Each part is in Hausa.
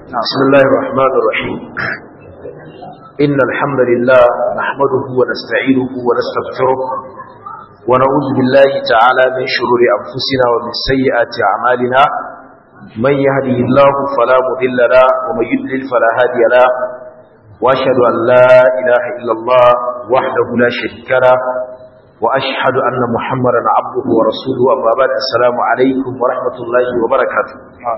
بسم الله الرحمن الرحيم إن الحمد لله نحمده ونستعينه ونستغفره ونعوذ بالله تعالى من شرور أنفسنا ومن سيئات أعمالنا من يهده الله فلا مضل له ومن يضلل فلا هادي له وأشهد أن لا إله إلا الله وحده لا شريك له وأشهد أن محمدا عبده ورسوله أما بعد السلام عليكم ورحمة الله وبركاته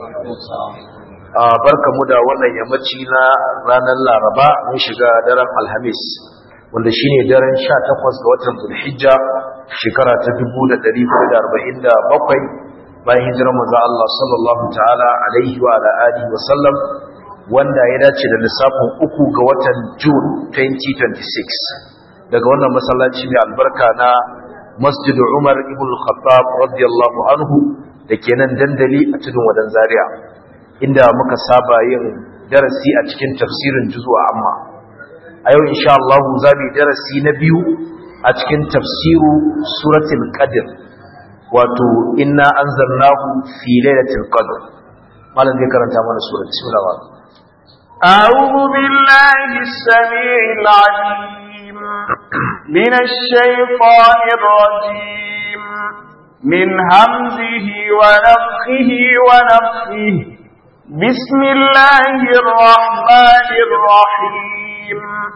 barkamu da wannan yammaci na ranar Laraba mun shiga daren Alhamis wanda shine daren 18 ga watan Zulhijja shekara ta 1447 bayan hijirar manzo Allah sallallahu ta'ala alaihi wa ala alihi wa sallam wanda ya dace da lissafin uku ga watan June 2026 daga wannan masallaci mai albarka na Masjid Umar ibn Khattab radiyallahu anhu dake nan dandali a tudun wadan Zaria inda muka saba yin darasi a cikin tafsirin juzwa amma a yau insha Allah za mu darasi na biyu a cikin tafsiru suratul qadr wato inna anzalnahu fi lailatul qadr malam zai karanta mana surat bismillah أعوذ بالله السميع العليم من الشيطان الرجيم من همزه ونفخه ونفخه بسم الله الرحمن الرحيم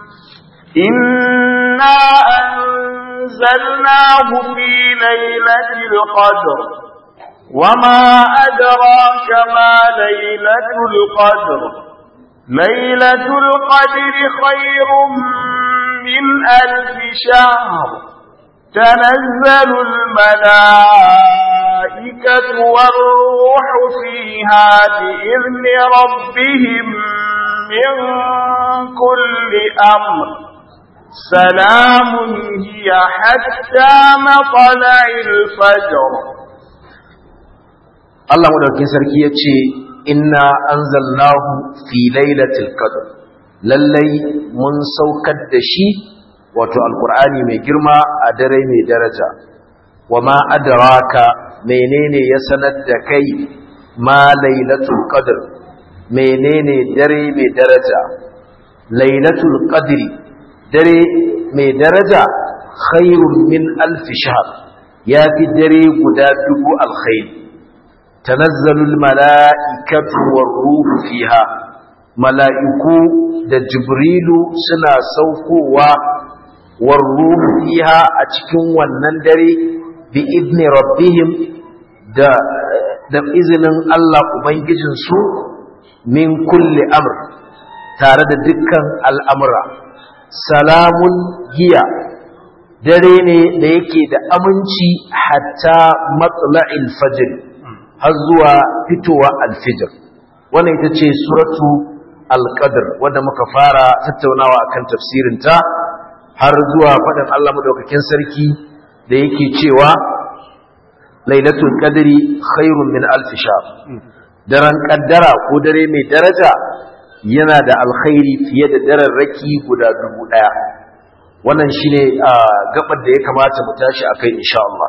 إنا أنزلناه في ليلة القدر وما أدراك ما ليلة القدر ليلة القدر خير من ألف شهر تنزل الملائكة والروح فيها بإذن ربهم من كل أمر سلام هي حتى مطلع الفجر الله مدوكين سركي يتشي إنا أنزلناه في ليلة القدر lallai mun saukar da shi wato alkur'ani mai girma a dare mai daraja wa ma adraka menene ya sanar da kai ma lailatul qadr menene dare mai daraja lailatul qadri dare mai daraja khairun min alf shahr ya fi dare guda dubu alkhair tanazzalul mala'ikatu war ruhu fiha mala'iku da jibrilu suna saukowa war ruhu fiha a cikin wannan dare bi idni rabbihim da da izinin Allah ubangijinsu min kulli amr tare da dukkan al'amura salamun giya dare ne da yake da aminci hatta matla'il fajr har zuwa fitowa alfijir wannan ita ce suratu alqadr wanda muka fara tattaunawa akan tafsirinta har zuwa faɗin Allah madaukakin sarki da yake cewa lailatul qadri khairun min alf shahr daren kaddara ko dare mai daraja yana da alkhairi fiye da daren raki guda dubu daya wannan shine gabar da ya kamata mu tashi akai insha Allah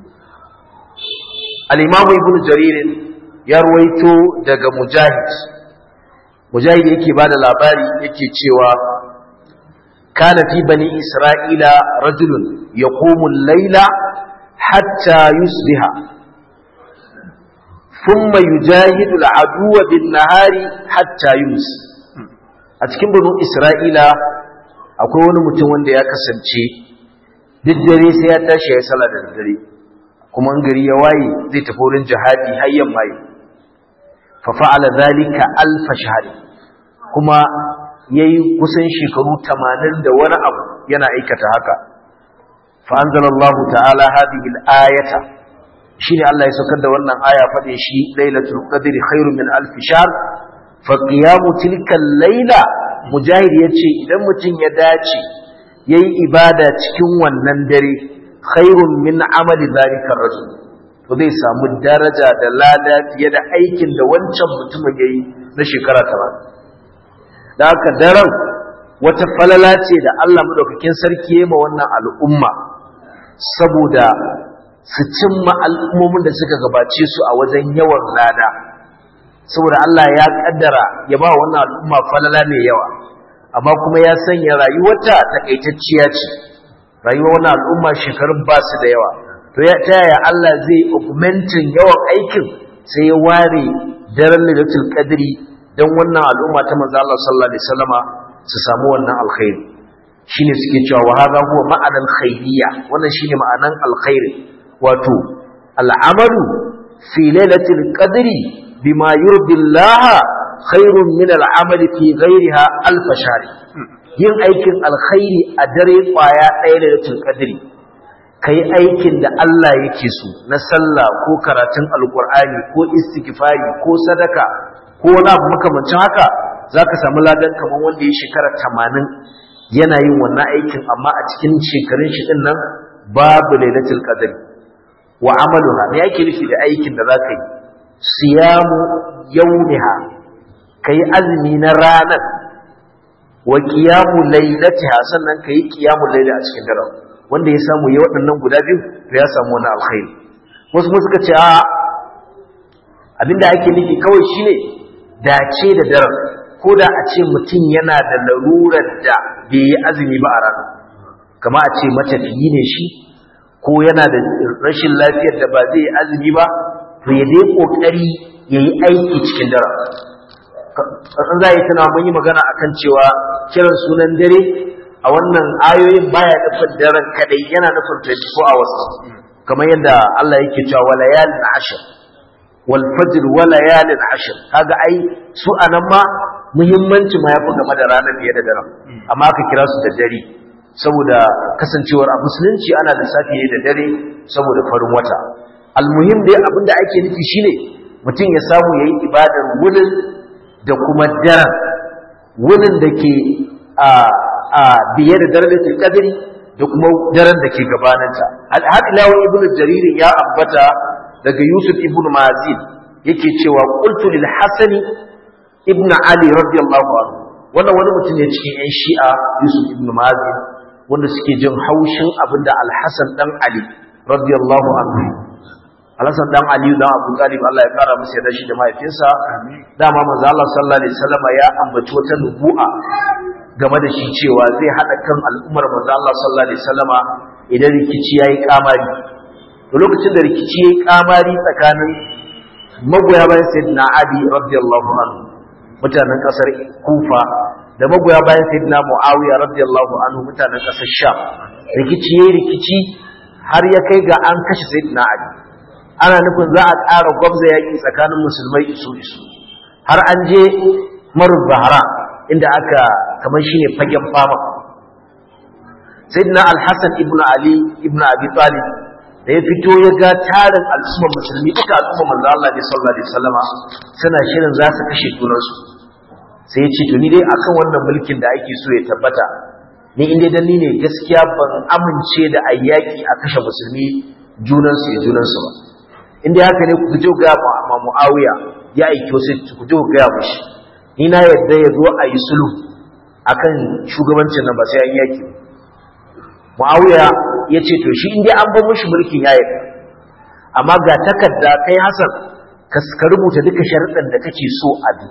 al-imam ibnu jarir ya ruwaito daga mujahid mujahid yake bada labari yake cewa kana fi bani isra'ila rajulun yaqumu al-laila hatta yusbiha thumma yujahidu al-aduwa bin-nahari hatta yums a cikin banu isra'ila akwai wani mutum wanda ya kasance duk dare sai ya tashi ya sallah da dare kuma in gari ya waye zai tafi wurin jihadi har yamma yi fa fa'ala zalika alf shahr kuma yayi kusan shekaru 80 da wani abu yana aikata haka fa anzalallahu ta'ala hadhihi al-ayata shine Allah ya saukar da wannan aya fade shi lailatul qadri khairun min alf shahr fa qiyamu tilka al-laila mujahid yace idan mutum ya dace yayi ibada cikin wannan dare khairun min amali zalika rajul to zai samu daraja da lada fiye da aikin da wancan mutumin yayi na shekara 80 da haka daren wata falala ce da Allah madaukakin sarki ya ma wannan al'umma saboda su cimma al'ummomin da suka gabace su a wajen yawan lada saboda Allah ya kaddara ya ba wannan al'umma falala mai yawa amma kuma ya sanya rayuwarta takaitacciya ce rayuwar wannan al'umma shekarun ba su da yawa to ya ta yaya Allah zai augmentin yawan aikin sai ya ware daren lailatul qadri dan wannan al'umma ta manzo Allah sallallahu alaihi wasallama su samu wannan alkhairi shine suke cewa wa hadha huwa ma'anan khairiyya wannan shine ma'anan alkhairi wato al'amalu fi lailatul qadri bima yurdi Allah khairun min al'amali fi ghayriha alf shari yin aikin alkhairi a dare kwaya ɗaya lailatul qadri kai aikin da Allah yake so na sallah ko karatun alqur'ani ko istighfari ko sadaka ko wani abu makamancin haka zaka samu ladan kamar wanda ya shekara 80 yana yin wannan aikin amma a cikin shekarun shi din nan babu lailatul qadr wa amaluha me yake nufi da aikin da zaka yi siyamu yawmiha kai azumi na ranar wa qiyamu lailatiha sannan kai qiyamul layli a cikin daren wanda ya samu ya waɗannan guda biyu to ya samu wani alkhairi wasu kuma suka ce a abinda ake nufi kawai shine dace da daren ko da a ce mutum yana da larurar da bai yi azumi ba a rana kama a ce matafiyi ne shi ko yana da rashin lafiyar da ba zai yi azumi ba to ya dai kokari ya yi aiki cikin dare kasan za a yi tana mun yi magana akan cewa kiran sunan dare a wannan ayoyin baya nufin daren kadai yana nufin 24 hours kamar yadda Allah yake cewa wala yalin ashir wal fajr wala yalin ashir kaga ai su anan ma muhimmanci ma yafi game da ranar fiye da daren amma aka kira su da dare saboda kasancewar a musulunci ana lissafi da dare saboda farin wata almuhim dai abinda ake nufi shine mutum ya samu yayi ibadar wurin da kuma daren wurin da ke a a biye da darajatul qadri da kuma daren da ke gabaninta har ila ibn jarir ya ambata daga yusuf ibn mazin yake cewa qultu lil hasani ibn Ali radiyallahu anhu wannan wani mutum ne cikin ƴan Shi'a Yusuf ibn Mazin wanda suke jin haushin abinda Al-Hasan dan Ali radiyallahu anhu Al-Hasan dan Ali dan Abu Talib Allah ya kara masa yarda shi da mahaifinsa dama manzo Allah sallallahu alaihi wasallam ya ambaci wata nubu'a game da shi cewa zai hada kan al'ummar manzo Allah sallallahu alaihi wasallama idan rikici yayi kamari to lokacin da rikici yayi kamari tsakanin magoya bayan sayyidina Ali radiyallahu anhu mutanen kasar kufa da magoya bayan sayyidina muawiya radiyallahu anhu mutanen kasar sham rikici yayi rikici har ya kai ga an kashe sayyidina ali ana nufin za a ƙara gwabza yaƙi tsakanin musulmai isu isu har an je marub bahara inda aka kamar shine fagen fama sayyidina al-hasan ibnu ali ibnu abi talib da ya fito ya ga tarin al'ummar musulmi duka al'ummar manzo Allah ne sallallahu alaihi wasallama suna shirin za su kashe junansu sai ya ce to ni dai akan wannan mulkin da ake so ya tabbata ni in dai dan ni ne gaskiya ban amince da ayyaki a kashe musulmi junansu ya junansu ba in dai haka ne ku je ga ma Muawiya ya aiki wasu ku je ga mushi ni na yadda ya zo a yi sulhu akan shugabancin nan ba sai an yaki Muawiya ya ce to shi in dai an bar mushi mulkin ya yadda amma ga takarda kai Hassan ka rubuta duka sharuɗan da kake so a bi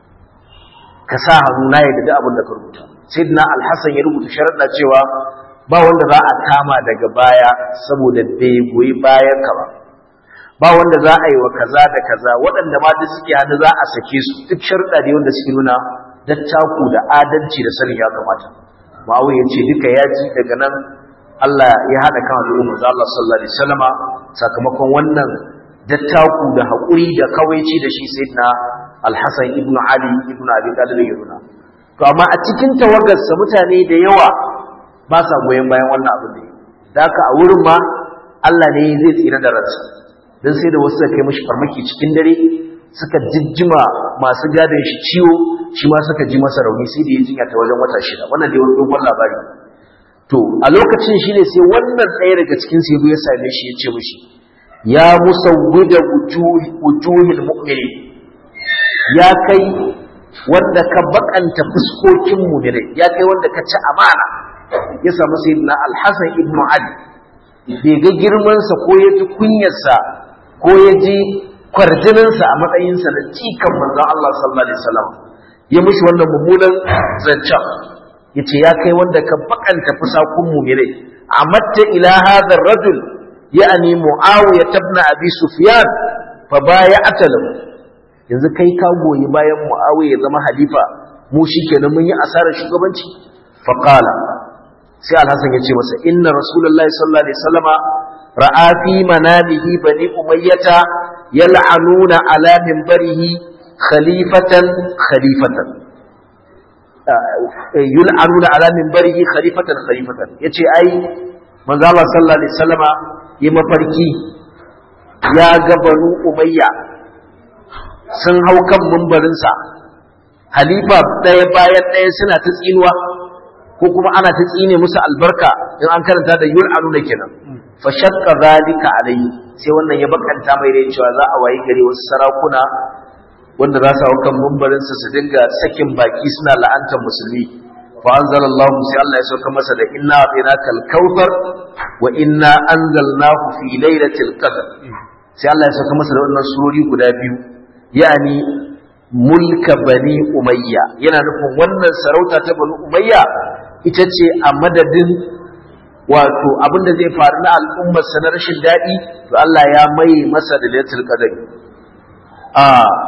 ka sa hannu na yadda duk abin da ka rubuta sayyidina al-hasan ya rubuta sharuɗa cewa ba wanda za a kama daga baya saboda bai goyi bayan ka ba ba wanda za a yi wa kaza da kaza waɗanda ma duk suke hannu za a sake su duk sharuɗa ne wanda suke nuna dattaku da adalci da sanin ya kamata ma'awai ya ce duka ya ji daga nan Allah ya haɗa kan al'umma za Allah sallallahu alaihi wasallama sakamakon wannan dattaku da haƙuri da kawaici da shi sayyidina Al-Hassan ibn Ali ibn Abi Talib ya nuna to amma a cikin tawagarsa mutane da yawa ba sa goyon bayan wannan abin da da haka a wurin ma Allah ne zai tsira da ransa dan sai da wasu suka kai mishi farmaki cikin dare suka jijjima masu gadon shi ciwo shi ma suka ji masa rauni sai da ya jinya ta wajen wata shida wannan dai wani dogon labari to a lokacin shi ne sai wannan ɗaya daga cikin sai ya same shi ya ce mishi ya musawwida wujuhil mu'minin ya kai wanda ka bakanta fuskokin mu'minai ya kai wanda ka ci amana ya samu sayyidina al-Hasan ibn Ali bai ga girman sa ko ya ji kunyar sa ko ya ji kwarjininsa a matsayinsa na cikan manzon Allah sallallahu alaihi wasallam ya mishi wannan mummunan zancen yace ya kai wanda ka bakanta fusakun mu'minai amatta ila hadha ar-rajul ya'ni muawiya ibn abi sufyan fa bay'ata lahu yanzu kai ka goyi bayan muawiya ya zama halifa mu shikenan mun yi asarar shugabanci fa qala sai al-hasan ya ce masa inna rasulullahi sallallahu alaihi wasallama ra'a fi manamihi bani umayyata yal'anuna ala minbarihi khalifatan khalifatan yul'anuna ala minbarihi khalifatan khalifatan yace ai manzo Allah sallallahu alaihi wasallama yi mafarki ya ga banu umayya sun hau kan mimbarin sa halifa ɗaya bayan ɗaya suna ta tsinuwa ko kuma ana ta tsine musu albarka in an karanta da yul'anuna kenan fa shaqqa zalika alayhi sai wannan ya bakanta mai rai cewa za a wayi gare wasu sarakuna wanda za su hau kan mimbarinsa su dinga sakin baki suna la'antar musulmi fa anzalallahu sai Allah ya sauka masa da inna a'tainaka al-kautsar wa inna anzalnahu fi lailatul qadr sai Allah ya sauka masa da wannan surori guda biyu yani mulka bani umayya yana nufin wannan sarauta ta bani umayya ita ce a madadin wato abinda zai faru na al'ummar sa na rashin daɗi to Allah ya mai masa da lailatul qadr a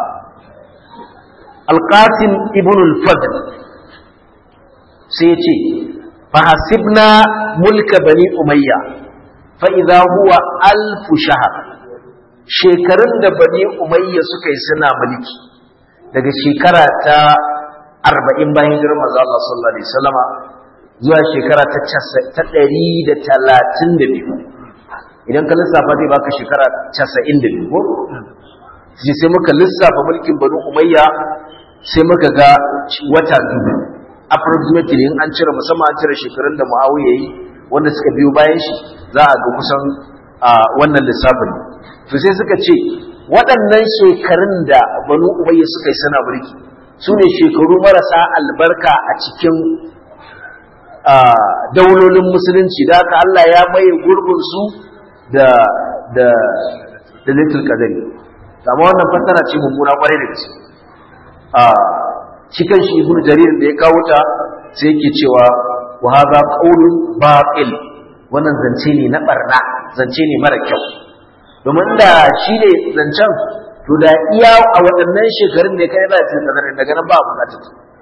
alƙasim ibn al-fadl sai ya ce fahasibna mulka bani umayya fa idza huwa alfu shahar shekarun da bani umayya suka yi suna mulki daga shekara ta arba'in bayan hijirar manzo Allah sallallahu alaihi wasallama zuwa shekara ta ta ɗari da talatin da biyu idan ka lissafa zai baka shekara casa'in da biyu ko sai muka lissafa mulkin banu umayya sai muka ga wata dubu approximately in an cire musamman an cire shekarun da muawiya yi wanda suka biyo bayan shi za a ga kusan wannan lissafin to sai suka ce waɗannan shekarun da banu umayya suka yi suna mulki su ne shekaru marasa albarka a cikin daulolin musulunci da haka Allah ya maye gurbin su da da da little kadari amma wannan fassara ce mummuna kwarai da gaske a cikin shi ibnu jarir da ya kawo ta sai yake cewa wa hadha qawlun batil wannan zance ne na barna zance ne mara kyau domin da shi ne zancen to da iya a waɗannan shekarun ne kai za ta tsare daga nan ba bukatar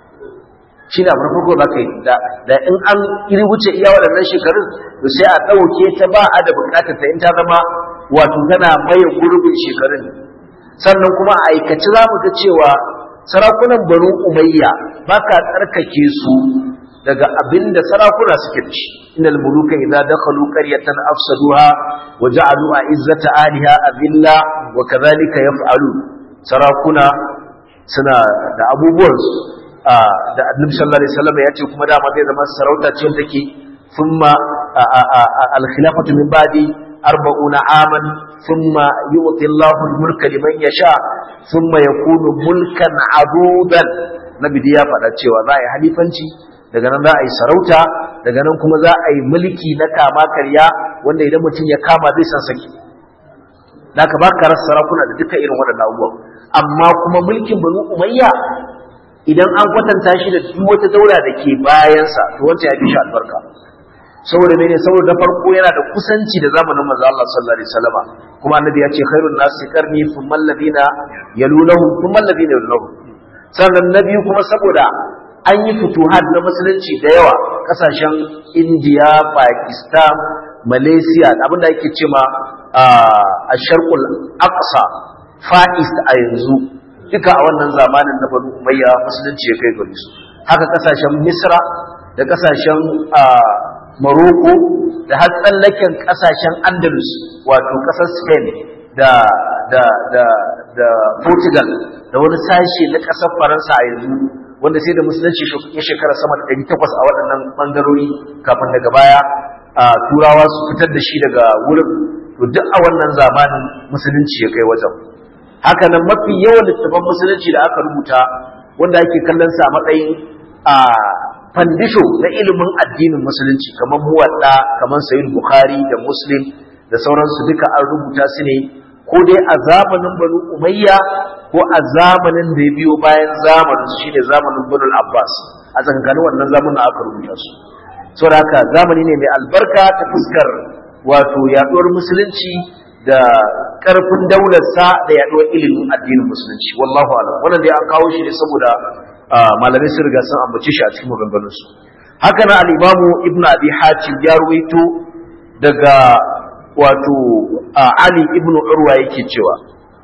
shi ne abin farko za ka yi da in an iri wuce iya waɗannan shekarun to sai a ɗauke ta ba a da bukatar ta in ta zama wato tana maye gurbin shekarun sannan kuma a aikace za mu ga cewa sarakunan banu umayya ba ka tsarkake su daga abin da sarakuna suke da shi innal muluka idza dakhalu qaryatan afsaduha wa ja'alu izzata aliha adilla wa kadhalika yaf'alu sarakuna suna da abubuwan su da annabi sallallahu alaihi wasallam ya ce kuma dama zai zama sarauta ce wanda take thumma al-khilafatu min ba'di arba'una aman thumma yu'ti Allahu al-mulka liman yasha thumma yakunu mulkan adudan nabi ya faɗa cewa za a yi halifanci daga nan za a yi sarauta daga nan kuma za a yi mulki na kama karya wanda idan mutum ya kama zai san saki da ka baka rasa sarakuna da duka irin waɗannan abubuwan amma kuma mulkin banu umayya idan an kwatanta shi da duk wata daula da ke bayansa to wanda ya fi shi albarka saboda mene saboda na farko yana da kusanci da zamanin manzo Allah sallallahu alaihi wasallama kuma annabi ya ce khairun nasi qarni thumma alladhina yalunahum thumma alladhina yalunahum sannan na biyu kuma saboda an yi futuhat na musulunci da yawa kasashen indiya pakistan malaysia abinda ake ce ma a sharkul aqsa fa'ist a yanzu duka a wannan zamanin na banu umayya musulunci ya kai gare su haka kasashen misra da kasashen maroko da har tsallaken kasashen andalus wato kasar spain da da da da portugal da wani sashe na kasar faransa a yanzu wanda sai da musulunci ya shekara sama da 800 a waɗannan ɓangarori kafin daga baya a turawa su fitar da shi daga wurin to duk a wannan zamanin musulunci ya kai wajen haka nan mafi yawan littattafan musulunci da aka rubuta wanda ake kallon sa a matsayin a fandisho na ilimin addinin musulunci kamar muwadda kamar sayyid bukhari da muslim da sauransu duka an rubuta su ne ko dai a zamanin banu umayya ko a zamanin da ya biyo bayan zamanin su shine zamanin banu abbas a tsakanin wannan zamanin aka rubuta su saboda haka zamani ne mai albarka ta fuskar wato yaduwar musulunci da karfin daularsa da yaduwar ilimin addinin musulunci wallahu alam wannan dai an kawo shi ne saboda malamai sun riga sun ambace shi a cikin maganganunsu haka na al-imamu ibnu abi hatim ya ruwaito daga wato ali ibnu urwa yake cewa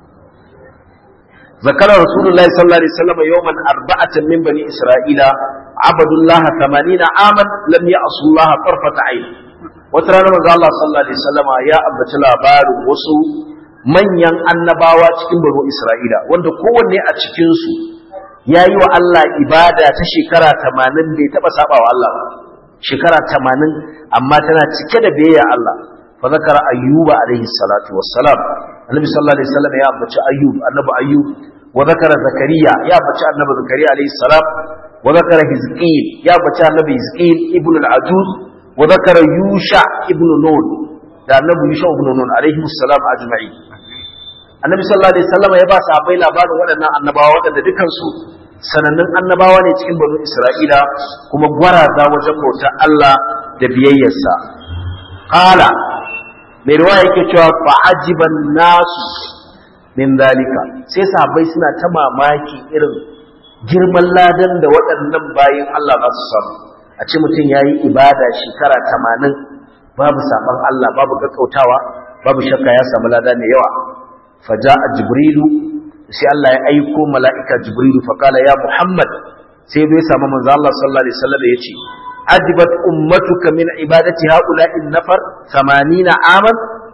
zakara rasulullahi sallallahu alaihi wasallam yawman arba'atan min bani isra'ila abadullah 80 aman lam ya'su Allah tarfata ayn wata rana manzo Allah sallallahu alaihi wasallam ya ambaci labarin wasu manyan annabawa cikin bani isra'ila wanda kowanne a cikin su ya yi wa Allah ibada ta shekara tamanin bai taɓa saba wa Allah shekara tamanin amma tana cike da biyayya Allah fa zakara ayyuba alaihi salatu wassalam annabi sallallahu alaihi wasallam ya ambaci ayyub annabi ayyub wa zakara zakariya ya ambaci annabi zakariya alaihi salam wa zakara hizqil ya ambaci annabi hizqil ibn al-ajuz wa zakara yusha ibn nun da annabi yusha ibn nun alaihi salam ajma'in annabi sallallahu alaihi wasallam ya ba sahabbai labarin waɗannan annabawa waɗanda dukansu sanannun annabawa ne cikin banu Isra'ila kuma gwaraza wajen bautar Allah da biyayyarsa qala mai riwaya yake cewa fa ajiban nasu min dalika sai sahabbai suna ta mamaki irin girman ladan da waɗannan bayin Allah za su samu a ce mutum yayi ibada shekara 80 babu saban Allah babu gaggautawa babu shakka ya samu lada mai yawa فجاء جبريل sai Allah ya aiko mala'ika Jibrilu faƙala ya Muhammad sai bai samu manzo Allah sallallahu Alaihi wasallam ya ce, Ajibat ummatuka min ibadati haula'in nafar 80 aman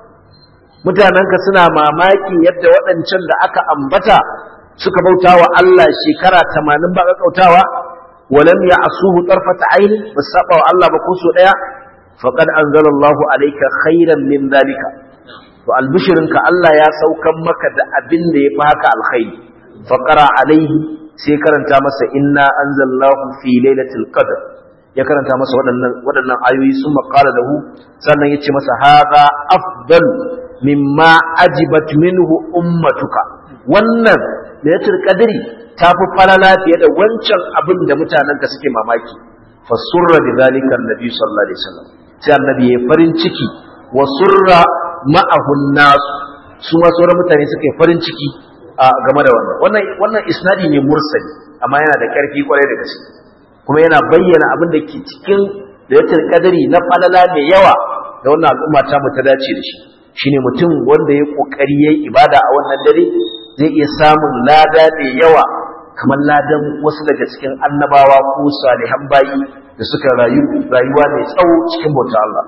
mutanenka suna mamaki yadda waɗancan da aka ambata suka bauta wa Allah shekara 80 ba kautawa walam ya asuhu tarfata aini ba saba wa Allah ba ko so daya faqad anzalallahu alayka khairan min dalika to albishirinka Allah ya saukan maka da abin da ya fi haka alkhairi faqara alaihi sai karanta masa inna anzalnahu fi lailatul qadr ya karanta masa waɗannan waɗannan ayoyi sun maƙala lahu sannan ya ce masa hadha afdal mimma ajibat minhu ummatuka wannan lailatul qadri ta fi falala fiye da wancan abin da mutanenka suke mamaki fasurra bi zalika annabi sallallahu alaihi wasallam sai annabi ya farin ciki wa surra ma'ahun nasu su ma sauran mutane suka yi farin ciki a game da wannan wannan wannan isnadi ne mursali amma yana da ƙarfi kwarai da gaske kuma yana bayyana abin da ke cikin da yatar kadari na falala mai yawa da wannan al'umma ta mu ta dace da shi shine mutum wanda ya kokari yayi ibada a wannan dare zai iya samun lada mai yawa kamar ladan wasu daga cikin annabawa ko salihan bayi da suka rayu rayuwa mai tsawo cikin bauta Allah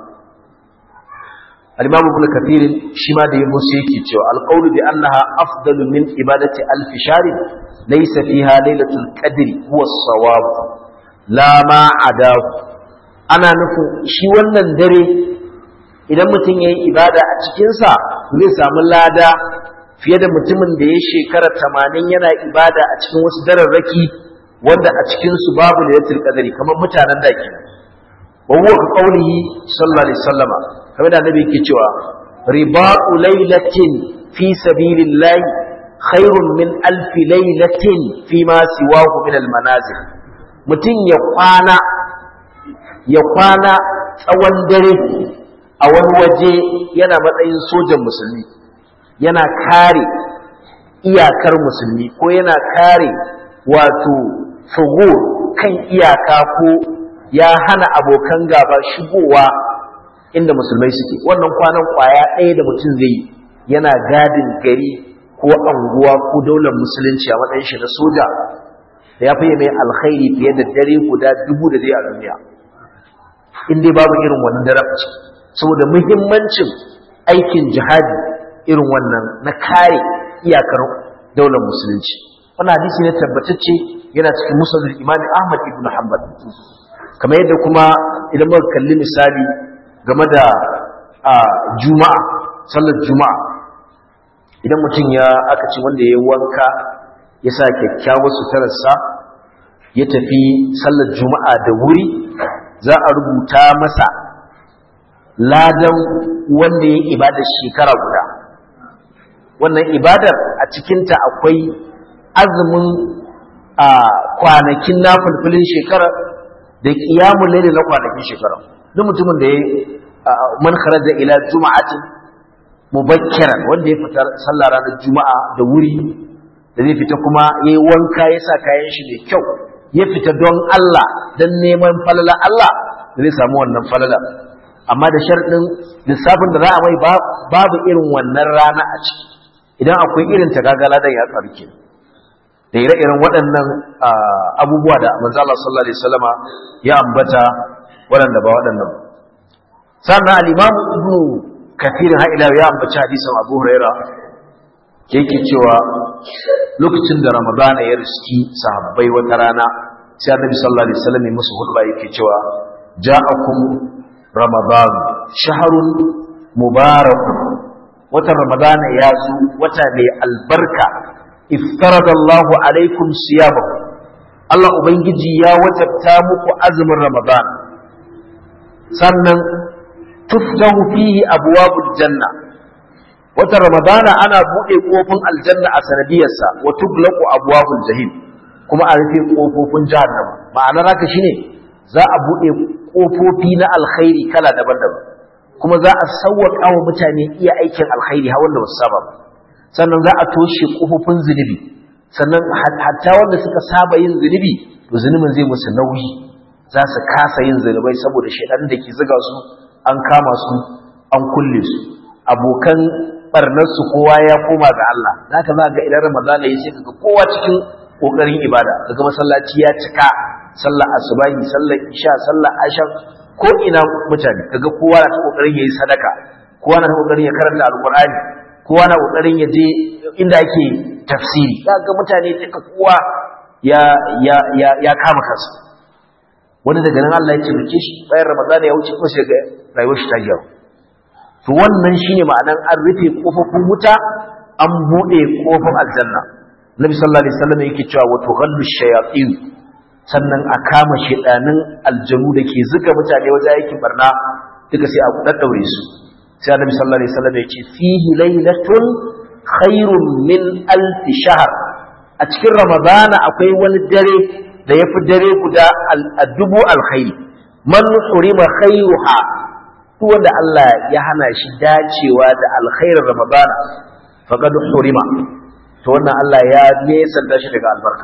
الإمام ابن كثير شما دي موسيقى cewa القول بأنها أفضل من إبادة ألف شهر ليس فيها ليلة القدر هو الصواب لا ما عداه أنا نفو شي wannan dare idan mutum yayi ibada a cikin sa zai samu lada fiye da mutumin da ya shekara 80 yana ibada a cikin wasu dararraki wanda a cikin su babu lailatul qadri kamar mutanen da kenan wa huwa ka qawlihi sallallahu alaihi wasallama kamar da annabi yake cewa riba'u lailatin fi sabilillah khairun min alf lailatin fi ma siwahu min almanazil mutum ya kwana ya kwana tsawon dare a wani waje yana matsayin sojan musulmi yana kare iyakar musulmi ko yana kare wato fugo kan iyaka ko ya hana abokan gaba shigowa inda musulmai suke wannan kwanan kwaya ɗaya da mutum zai yi yana gadin gari ko anguwa ko daular musulunci a matsayin shi na soja da ya fiye mai alkhairi fiye da dare guda dubu da zai a duniya in dai babu irin wannan darabci saboda muhimmancin aikin jihadi irin wannan na kare iyakar daular musulunci wannan hadisi ne tabbatacce yana cikin musulun imam ahmad ibn hanbal kamar yadda kuma idan muka kalli misali game da juma'a sallar juma'a idan mutum ya aka ce wanda ya wanka ya sa kyakkyawar sutararsa ya tafi sallar juma'a da wuri za a rubuta masa ladan wanda ya ibada shekara guda wannan ibadar a cikinta akwai azumin a kwanakin nafulfulin shekara da qiyamul layl na kwanakin shekara duk mutumin da ya man kharaja ila juma'atin mubakkiran wanda ya fita sallah ranar juma'a da wuri da zai fita kuma yayi wanka ya sa kayan shi mai kyau ya fita don Allah dan neman falala Allah zai samu wannan falala amma da sharɗin lissafin da za a mai babu irin wannan rana a ciki idan akwai irin ta gagala da ya tsarki da ire-iren waɗannan abubuwa da manzo Allah sallallahu alaihi wasallama ya ambata waɗanda ba waɗannan sannan al-Imam Ibn Kathir har ila ya ambaci hadisin Abu Huraira yake cewa lokacin da Ramadana ya riski sahabbai wata rana sai Annabi sallallahu alaihi wasallam ya musu hudba yake cewa ja'akum ramadan shahrun mubarak watan Ramadana ya zo wata mai albarka iftarada Allahu alaikum siyabahu Allah ubangiji ya wajabta muku azumin Ramadan sannan tuftahu fihi abwabul janna watan Ramadana ana bude kofin aljanna a sanadiyarsa wa tuglaqu abwabul jahim kuma a rufe kofofin jahannama ma'anar haka shine za a bude kofofi na alkhairi kala daban-daban kuma za a sauwaka wa mutane iya aikin alkhairi har wanda ba su saba ba sannan za a toshe kofofin zunubi sannan hatta wanda suka saba yin zunubi to zunubin zai musu nauyi za su kasa yin zunubai saboda shaidan da ke zuga su an kama su an kulle su abokan barnar su kowa ya koma ga Allah zaka za ga idan Ramadan ya sai kaga kowa cikin kokarin ibada kaga masallaci ya cika sallar asubahi sallar isha sallar ashar ko ina mutane kaga kowa na ta kokarin yayi sadaka kowa na ta kokarin ya karanta alqur'ani kowa na kokarin ya je inda ake tafsiri kaga mutane duka kowa ya ya ya ya kama kansa wani daga nan Allah ya ce rike shi bayan Ramadan ya wuce ko sai ga rayuwar shi ta gyaru to wannan shine ma'anan an rufe kofofin wuta an bude kofin aljanna Nabi sallallahu alaihi wasallam yake cewa wa tughallu shayatin sannan a kama shedanin aljanu da ke zuga mutane wajen aikin barna duka sai a daddaure su sai Annabi sallallahu alaihi wasallam yake fihi lailatun khairun min alf shahr a cikin ramadana akwai wani dare da yafi dare guda a dubu alkhairi man hurima khairuha duk wanda Allah ya hana shi dacewa da alkhairin ramadana faqad hurima to wannan Allah ya nesanta shi daga albarka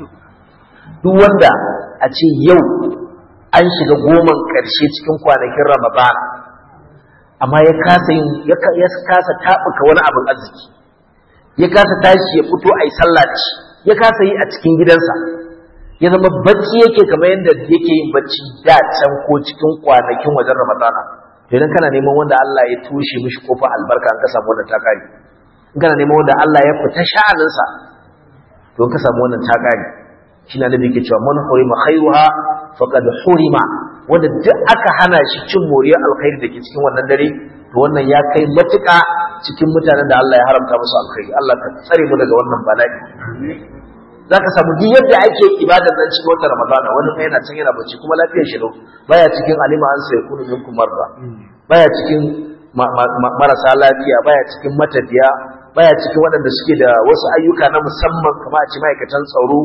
duk wanda a ce yau an shiga goman ƙarshe cikin kwanakin ramadana amma ya kasa yin ya kasa tabuka wani abin arziki ya kasa tashi ya fito ai sallah da shi ya kasa yi a cikin gidansa ya zama bacci yake kamar yadda yake yin bacci da can ko cikin kwanakin wajen ramadana idan kana neman wanda Allah ya tushe mishi kofar albarka an ka samu wannan takari in kana neman wanda Allah ya fita sha'aninsa to in ka samu wannan takari shine annabi yake cewa man hurima khairuha faqad hurima wanda duk aka hana shi cin moriyar alkhairi da ke cikin wannan dare to wannan ya kai matuƙa cikin mutanen da Allah ya haramta musu alkhairi Allah ka tsare mu daga wannan bala'i zaka samu duk yadda ake ibadar nan cikin watan Ramadana wani mai yana can yana bacci kuma lafiyar shi lau baya cikin alima an sai kunu minkum marra baya cikin marasa lafiya baya cikin matafiya baya cikin waɗanda suke da wasu ayyuka na musamman kamar a ci ma'aikatan tsaro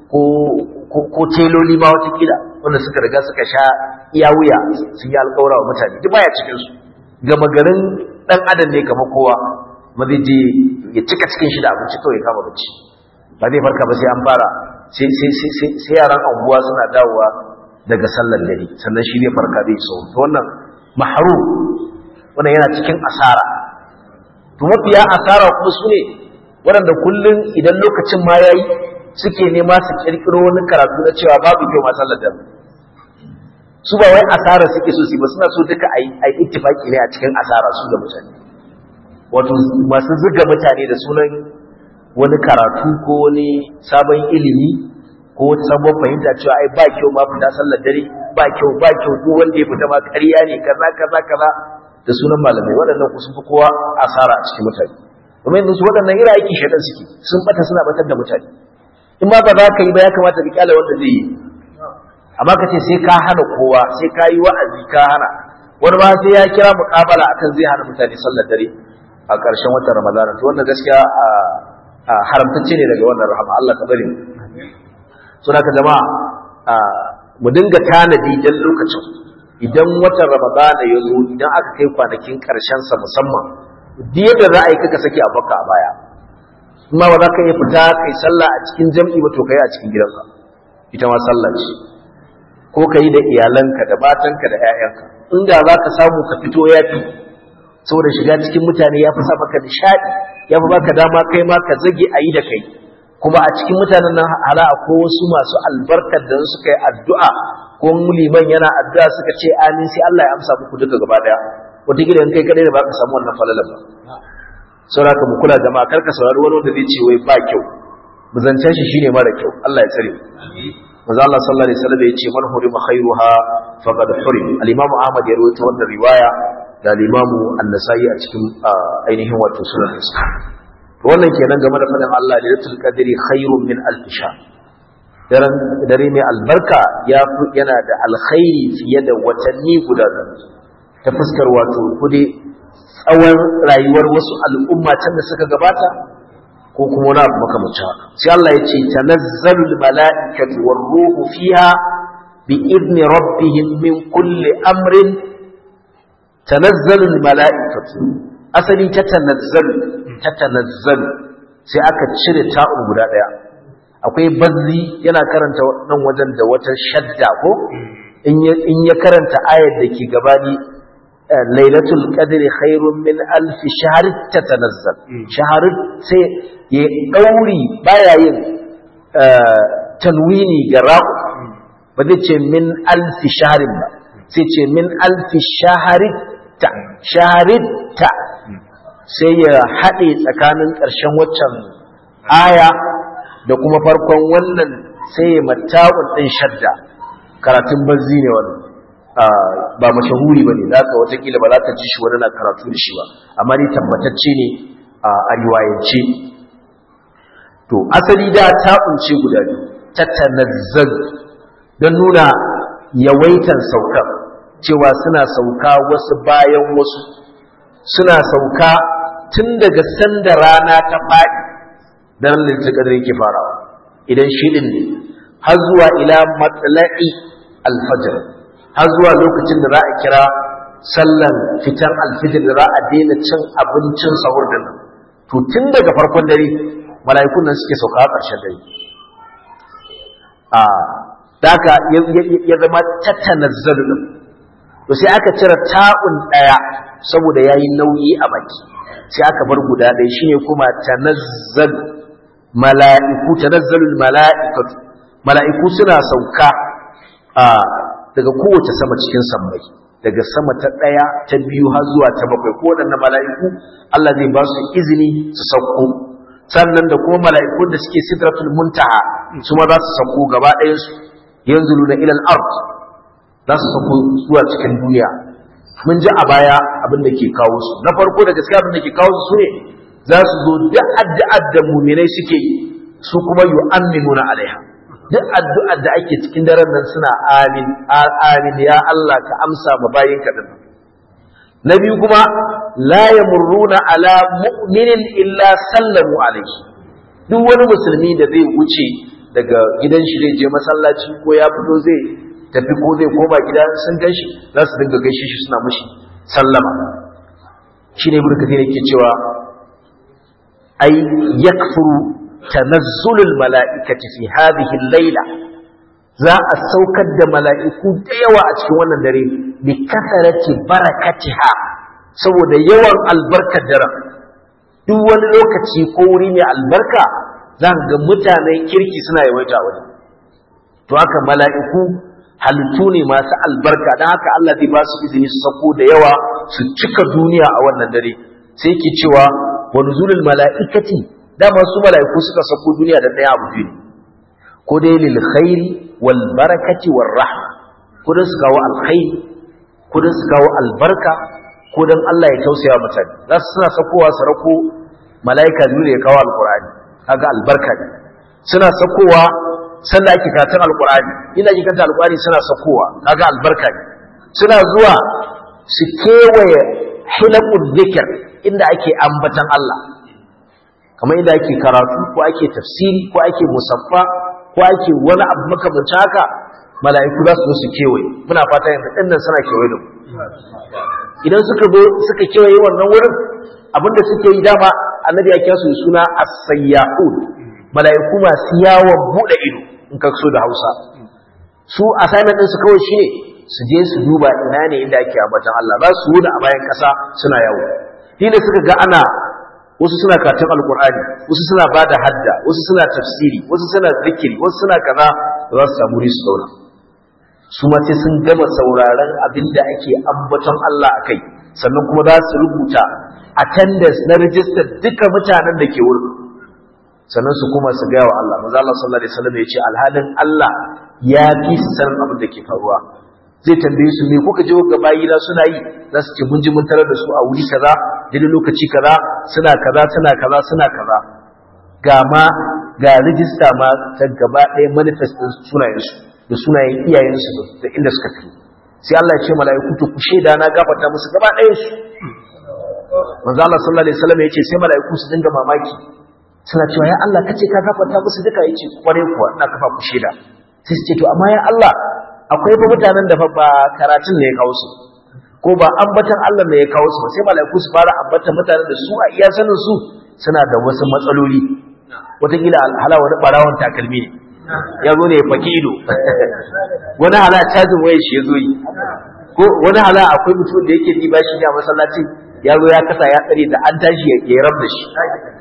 ko teloli ma watakila wanda suka riga suka sha iya wuya sun yi alƙawura wa mutane duk baya cikin su gama garin ɗan adam ne kamar kowa ma zai je ya cika cikin shi da abinci kawai kama bacci ba zai farka ba sai an fara sai yaran anguwa suna dawowa daga sallar dare sannan shi zai farka zai so to wannan mahrum wannan yana cikin asara to mafiya asara kuma su ne waɗanda kullum idan lokacin ma ya yi suke nema su ƙirƙiro wani karatu na cewa babu kyau masu sallar su ba wai asara suke so su ba suna so duka a yi ittifaki ne a cikin asara su da mutane wato masu zuga mutane da sunan wani karatu ko wani sabon ilimi ko wata sabon fahimta cewa ai ba kyau ma fita sallar dare ba kyau ba kyau duk wanda ya fita ma ƙarya ne kaza kaza kaza da sunan malamai waɗannan ku sun fi kowa asara a cikin mutane kuma yanzu su waɗannan ira aiki shaɗan suke sun bata suna batar da mutane in ma ba za ka yi ba ya kamata ka kyale wanda zai yi amma ka ce sai ka hana kowa sai ka yi wa'azi ka hana wani ma sai ya kira muƙabala akan zai hana mutane sallar dare a ƙarshen watan ramadana to wannan gaskiya a haramtacce ne daga wannan rahama Allah ka bari so da jama'a mu dinga tanadi dan lokacin idan watan ramadana ya zo idan aka kai kwanakin ƙarshen sa musamman duk yadda za a yi kaka sake a baka a baya kuma ba za ka iya fita kai sallah a cikin jam'i ba to kai a cikin gidanka ita ma sallah ce ko ka yi da iyalanka da matanka da 'ya'yanka inda za ka samu ka fito ya fi saboda shiga cikin mutane ya fi sa maka nishaɗi ya fi baka dama kai ma ka zage a yi da kai kuma a cikin mutanen nan hala ko wasu masu albarkar da suka yi addu'a ko liman yana addu'a suka ce amin sai Allah ya amsa muku duka gaba daya wataƙila in kai kadai da ba ka samu wannan falalan ba saboda ka mu kula jama'a kar ka saurari wani wanda zai ce wai ba kyau muzancen shi shine mara kyau Allah ya tsare manzo Allah sallallahu alaihi wasallam ya ce man hurima khairuha faqad hurim al-imam Ahmad ya rawaito wannan riwaya da al-imam An-Nasa'i a cikin ainihin wato sunan sa to wannan kenan game da fadin Allah lailatul qadri khairun min alf shahr daren dare mai albarka ya yana da alkhairi fiye da watanni guda ta fuskar wato kude tsawon rayuwar wasu al'umma can da suka gabata ko kuma wani abu makamacin haka sai Allah ya ce tanazzalul mala'ikatu war ruhu fiha bi idni rabbihim min kulli amrin tanazzalul mala'ikatu asali ta tanazzalu ta tanazzalu sai aka cire ta'un guda daya akwai bazzi yana karanta nan wajen da wata shadda ko in ya karanta ayar da ke gabani lailatul qadri khairun min alf shahr tatanazzal shahr sai ya dauri baya yin tanwini ga ra'u ba zai ce min alf shahrin ba sai ce min alf shahrita shahrita sai ya haɗe tsakanin ƙarshen waccan aya da kuma farkon wannan sai ya mata'un ɗin shadda karatun bazzi ne wannan ba mashahuri ba ne za ka watakila ba za ka ji shi wani na karatu da shi ba amma ni tabbatacce ne a riwayance to asali da ta kunce guda biyu ta tanazzal don nuna yawaitan saukar cewa suna sauka wasu bayan wasu suna sauka tun daga sanda rana ta faɗi don lintikar yake farawa idan shi ɗin ne har zuwa ila matsala'i alfajar har zuwa lokacin da za a kira sallan fitan alfijir da za a daina cin abincin sahur da nan to tun daga farkon dare mala'ikun nan suke sauka a ƙarshen dare a daga ya zama tattanazzalu din to sai aka cire ta'un ɗaya saboda yayi nauyi a baki sai aka bar guda ɗaya shine kuma tanazzal mala'iku tanazzalul mala'ikatu mala'iku suna sauka a daga kowace sama cikin sammai daga sama ta ɗaya ta biyu har zuwa ta bakwai ko waɗannan mala'iku Allah zai ba su izini su sauko sannan da kuma mala'ikun da suke sidratul muntaha su ma za su sauko gaba ɗayansu yanzu na ilal ard za su sauko zuwa cikin duniya mun ji a baya abin da ke kawo su na farko da gaskiya abin da ke kawo su ne za su zo duk addu'ar da muminai suke yi su kuma yu'minuna alaiha duk addu'ar da ake cikin daren nan suna amin amin ya Allah ka amsa ma bayin ka din na biyu kuma la yamurruna ala mu'minin illa sallamu alaihi duk wani musulmi da zai wuce daga gidan shi zai je masallaci ko ya fito zai tafi ko zai koma gida sun gan shi za su dinga gaishe shi suna mushi sallama shine ibnu kathir yake cewa ai yakfuru tanazzulul mala'ikati fi hadhihi al-laila za a saukar da mala'iku da yawa a cikin wannan dare bi kasarati barakatiha saboda yawan albarkar daren duk wani lokaci ko wuri mai albarka za ka ga mutanen kirki suna yawaita wani to haka mala'iku halittu ne masu albarka don haka Allah zai ba su izini su sako da yawa su cika duniya a wannan dare sai ke cewa wa nuzulul mala'ikati dama su mala'iku suka sako duniya da ɗaya abu biyu ko dai lil khairi wal barakati war rahma ko dan su kawo alkhairi ko dan su kawo albarka ko dan Allah ya tausaya mutane za su suna sakowa su rako mala'ika biyu da ya kawo alqur'ani kaga albarka ne suna sakowa sanda ake karatun alqur'ani ina ake karanta alqur'ani suna sakowa kaga albarka ne suna zuwa su kewaye hilaqul dhikr inda ake ambatan Allah kamar inda ake karatu ko ake tafsiri ko ake musaffa ko ake wani abu makamancin haka mala'iku za su zo su kewaye muna fata yanzu ɗin nan suna kewaye da mu idan suka zo suka kewaye wannan wurin abinda suke yi dama annabi ya kira su suna as-sayyahun mala'iku masu yawon bude ido in ka so da Hausa su assignment din su kawai shine su je su duba ina ne inda ake ambatan Allah za su wuda a bayan kasa suna yawo shine suka ga ana wasu suna karatun alkur'ani wasu suna bada hadda wasu suna tafsiri wasu suna zikiri wasu suna kaza za su samu su zauna su ma sai sun gama sauraron abin da ake ambaton Allah a kai sannan kuma za su rubuta attendance na rijistar duka mutanen da ke wurin sannan su kuma su gaya wa Allah maza Allah sallallahu alaihi wasallam ya ce alhalin Allah ya fi su sanin abin da ke faruwa zai tambaye su me kuka je ga bayina suna yi za su ce mun ji mun tarar da su a wuri kaza daidai lokaci kaza suna kaza suna kaza suna kaza ga ma ga rijista ma ta gaba ɗaya manifest ɗin sunayensu da sunayen iyayensu da inda suka fi sai Allah ya ce mala'iku to ku shaida na gafarta musu gaba ɗayan su manzo Allah sallallahu alaihi wasallam ya ce sai mala'iku su dinga mamaki suna cewa ya Allah kace ka gafarta musu duka yace kware kuwa ina kafa ku shaida sai su ce to amma ya Allah akwai fa mutanen da fa ba karatun ne ya kawo su ko ba ambatan Allah ne ya kawo su sai mala'iku su fara ambatan mutanen da su a iya sanin su suna da wasu matsaloli wataƙila hala wani ɓarawon takalmi ne ya zo ne ya faki ido wani hala cajin waya shi ya zo yi ko wani hala akwai mutum da yake ɗiba shi ne a masallacin ya zo ya kasa ya tsare da an tashi ya rab da shi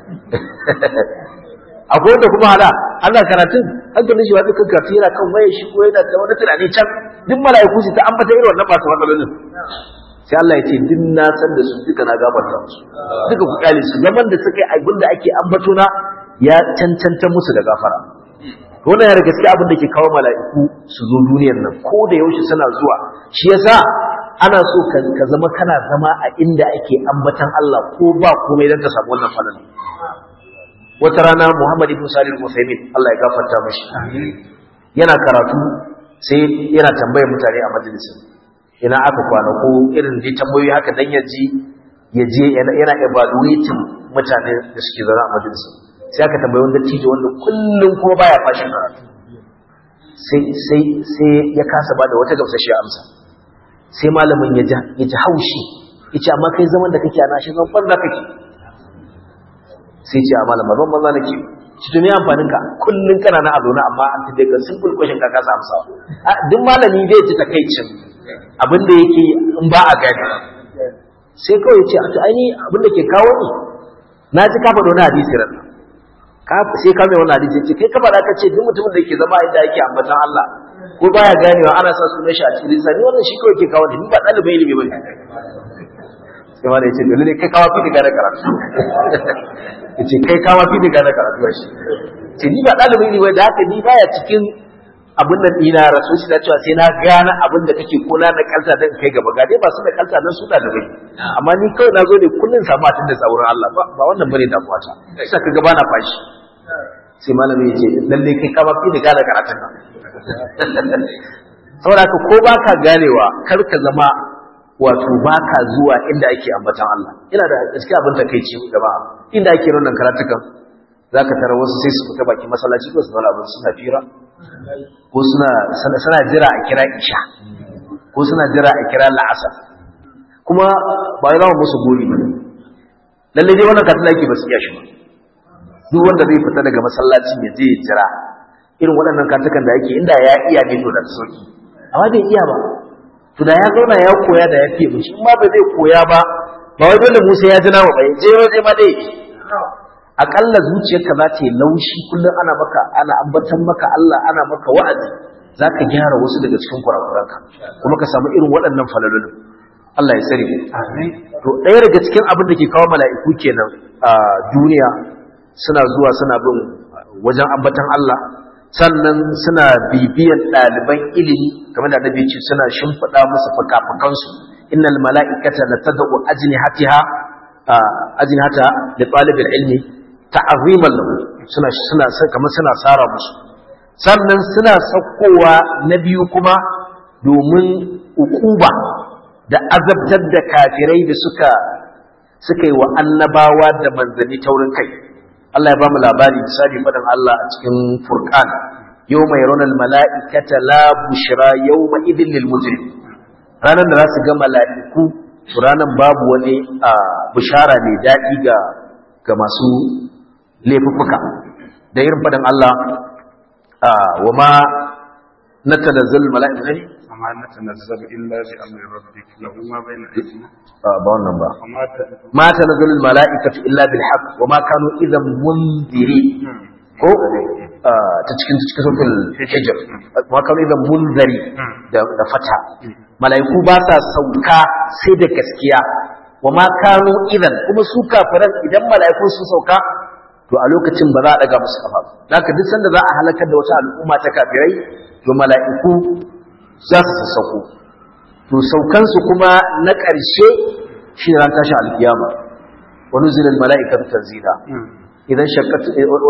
akwai wanda kuma hala Allah karatun hankalin shi wata kan karatu yana kan waya shi ko yana da wani tunani can duk mala'iku su ta ambata irin wannan masu matsalolin sai Allah ya ce duk na san da su duka na gafarta musu duka ku kyale su zaman da suka yi abin da ake ambato na ya cancanta musu da gafara wannan ya gaske abin da ke kawo mala'iku su zo duniyar nan ko da yaushe suna zuwa shi yasa ana so ka zama kana zama a inda ake ambatan Allah ko ba komai don ka samu wannan falala wata rana Muhammad ibn Salih al-Uthaymeen Allah ya gafarta mashi yana karatu sai yana tambayar mutane a majalisin ina aka kwana ko irin dai tambayoyi haka dan ya ji ya je yana evaluating mutane da suke zaune a majalisin sai aka tambayi wanda tijo wanda kullum kuma baya fashin karatu sai sai sai ya kasa bada wata gamsashiyar amsa sai malamin ya ji ya ji haushi yace amma kai zaman da kake ana shi zan banza kake sai ce a malama ban banza nake shi to me amfanin ka kullun kana na azona amma an tabe ka simple question ka kasa amsa duk malami zai ji takeicin abin da yake in ba a gani sai kawai ya ce a to aini abin da ke kawo ni na ji ka faɗo na hadisi ran sai ka mai wannan hadisi ce kai ka faɗa ka ce duk mutumin da ke zama inda yake ambatan Allah ko baya ganewa ana sa sunan shi a cikin sa ni wannan shi kawai ke kawo ni ba ɗalibin ilimi bane sai ma da yace dole ne kai kawo fi daga karatu yace kai kawo fi daga karatu shi ce ni ba ɗalibin ilimi da haka ni baya cikin abin nan dina rasu shi da cewa sai na gane abin da kake ko na da kalta dan kai gaba ga dai ba su da kalta nan su ɗalibai amma ni kawai na zo ne kullun samu atin da tsaurin Allah ba ba wannan bane damuwa ta sai ka gaba na fashi sai malami ya ce lalle kai ka ba fi da gane karatun nan saboda ka ko baka ganewa kar ka zama wato baka zuwa inda ake ambatan Allah ina da gaskiya abin takeici jama'a inda ake wannan karatukan zaka tara wasu sai su fita baki masallaci ko su zama abin suna fira ko suna suna jira a kira isha ko suna jira a kira la'asar kuma ba ya zama musu gori ba lalle dai wannan katin ake ba su iya shi ba duk wanda zai fita daga masallacin ya je ya jira irin waɗannan katukan da ake inda ya iya ne to da sauki amma bai iya ba to da ya zauna ya koya da ya fiye mu shi ma ba zai koya ba ba wai dole Musa ya ji nawa ba je waje ma dai akalla zuciyarka za ta yi laushi kullum ana maka ana ambatan maka Allah ana maka wa'azi zaka gyara wasu daga cikin kurakuranka kuma ka samu irin waɗannan falalolin Allah ya tsare to ɗaya daga cikin abin da ke kawo mala'iku kenan a duniya suna zuwa suna bin wajen ambatan Allah sannan suna bibiyan ɗaliban ilimi kamar da annabi ce suna shimfiɗa musu fukafukansu innal mala'ikata la tad'u ajnihatiha ajnihata li talibil ilmi ta'ziman lahu suna suna kamar suna sara musu sannan suna sakkowa na biyu kuma domin ukuba da azabtar da kafirai da suka suka yi wa annabawa da manzanni taurin kai Allah ya ba mu labari misali faɗin Allah a cikin Furqan yawma yarawna al-mala'ikata la bushra yawma idhil lil mujrim ranar da za su ga mala'iku ranar babu wani bishara mai daɗi ga ga masu laifuffuka da irin faɗin Allah wa ma natanazzal mala'ikatu ne وما نتنزل إلا بأمر ربك له ما بين أيدينا ba wannan ba وما ت- ma tanazzalul mala'ikatu illa bil haqq wa ma kanu idan munziri ko ah, ta cikin ta cikin suratul hijr wa kanu idan munzari da da fata mala'iku ba sa sauka sai da gaskiya wa ma kanu idan kuma su kafiran idan mala'iku sun sauka to a lokacin ba za a daga musu kafa ba haka duk sanda za a halakar da wata al'umma ta kafirai to mala'iku za su sassauko to saukansu kuma na ƙarshe shi ne ran tashin alkiyama wani zilin mala'ikatu tanzila idan shakkat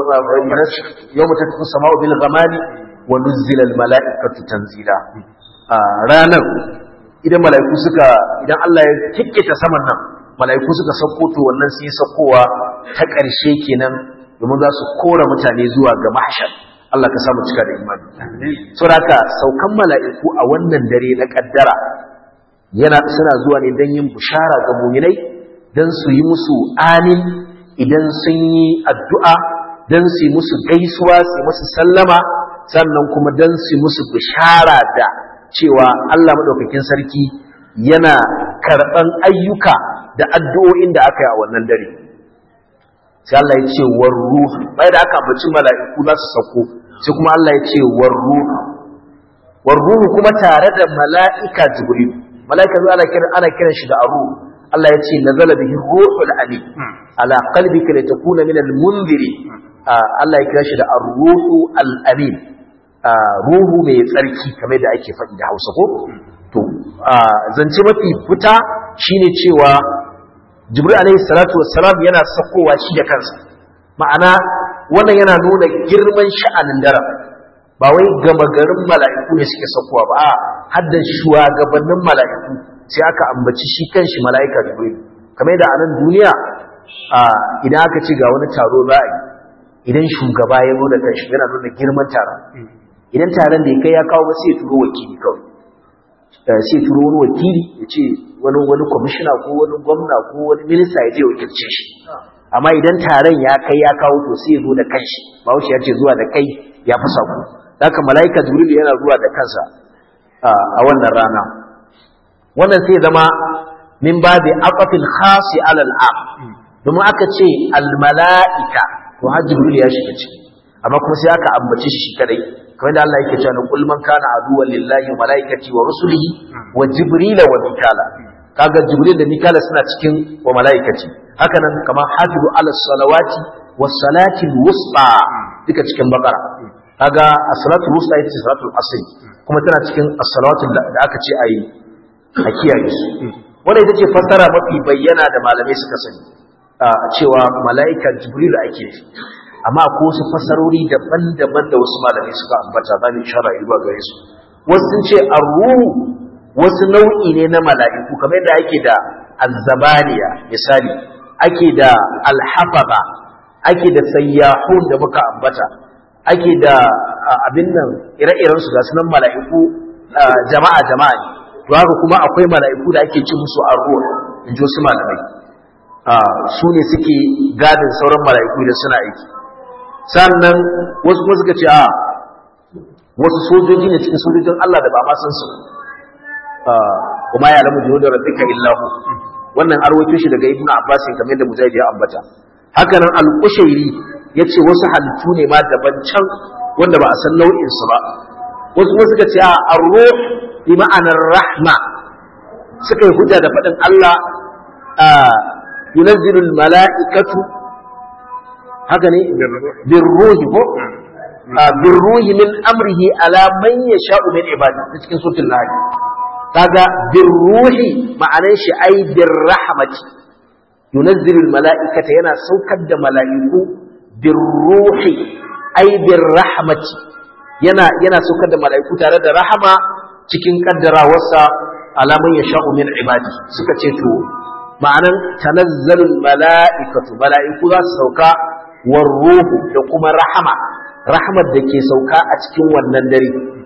yau mutum ta sama'u bil gamani wani zilin mala'ikatu tanzila a ranar idan mala'iku suka idan Allah ya kikkita saman nan mala'iku suka sauko to wannan sai saukowa ta ƙarshe kenan domin za su kora mutane zuwa ga mahshar Allah ka samu cika da imani saboda haka saukan mala'iku a wannan dare na kaddara yana suna zuwa ne don yin bushara ga muminai don su yi musu amin idan sun yi addu'a don su yi musu gaisuwa su yi musu sallama sannan kuma don su yi musu bushara da cewa Allah maɗaukakin sarki yana karɓan ayyuka da addu'o'in da aka yi a wannan dare sai Allah ya ce war ruhu bai da aka ambaci mala'iku za su sauko sai kuma Allah ya ce war ruhu war ruhu kuma tare da mala'ika jibril mala'ika zuwa ana kiran ana kiran shi da aru Allah ya ce nazala bihi ruhul amin ala qalbika litakuna min al-munziri Allah ya kira shi da ar-ruhu al-amin ruhu mai tsarki kamar da ake faɗi da Hausa ko to zance mafi fita shine cewa Jibril alaihi salatu wassalam yana sakowa shi da kansa ma'ana wannan yana nuna girman sha'anin daren ba wai gama garin mala'iku ne suke sakowa ba a haddan shugabannin mala'iku sai aka ambaci shi kanshi mala'ika jibril kamar da a nan duniya idan aka ci ga wani taro za a yi idan shugaba ya zo da kanshi yana nuna girman taron idan taron da ya kai ya kawo ba sai ya turo wakili kawai sai ya turo wani wakili ya ce wani wani kwamishina ko wani gwamna ko wani minista ya je wakilce shi amma idan taron ya kai ya kawo to sai ya zo da kanshi ba wuce ya ce zuwa da kai ya fi sako haka mala'ika jibril yana zuwa da kansa a wannan rana wannan sai zama min babi aqafil khasi ala al'am domin aka ce al mala'ika to har jibril ya shiga ciki amma kuma sai aka ambace shi kadai kamar da Allah yake cewa kul man kana aduwwan lillahi wa malaikati wa rusulihi wa jibril wa mikala kaga jibril da mikala suna cikin wa malaikati haka nan kamar hafizu ala salawati was salati wusta duka cikin bakara kaga as-salatu wusta ita ce salatul asr kuma tana cikin as-salawatu da aka ce ayi a kiyaye su wanda ita ce fassara mafi bayyana da malamai suka sani cewa mala'ika jibril ake amma ko wasu fassarori daban-daban da wasu malamai suka ambata za mu ishara zuwa gare su wasu sun ce arruhu wasu nau'i ne na mala'iku kamar yadda ake da azzabaniya misali ake da alhafaza ake da sayyahun da muka ambata ake da abin nan ire-iren su ga sunan mala'iku jama'a jama'a ne to haka kuma akwai mala'iku da ake ci musu arruh in ji wasu malamai su ne suke gadin sauran mala'iku da suna aiki sannan wasu kuma suka ce a wasu sojoji ne cikin sojojin Allah da ba ma san su kuma ya alamu jihu da rabbika illahu wannan arwato shi daga ibnu abbas kamar da mujahid ya ambata haka nan al-qushairi yace wasu halittu ne ma daban can wanda ba a san nau'in su ba wasu kuma suka ce a ar-ruh bi ma'anar rahma suka yi hujja da faɗin Allah ينزل الملائكة هكذا بالروح بالروح من أمره على من يشاء من عباده cikin suratul nahl kaga birruhi ma'anar shi ai birrahmati yunazzilu almalaikata yana saukar da mala'iku birruhi ai birrahmati yana yana saukar da mala'iku tare da rahama cikin kaddarawarsa ala man yasha'u min ibadi suka ce to ma'anan tanazzalul mala'ikatu mala'iku za su sauka war ruhu da kuma rahama rahmat da ke sauka a cikin wannan dare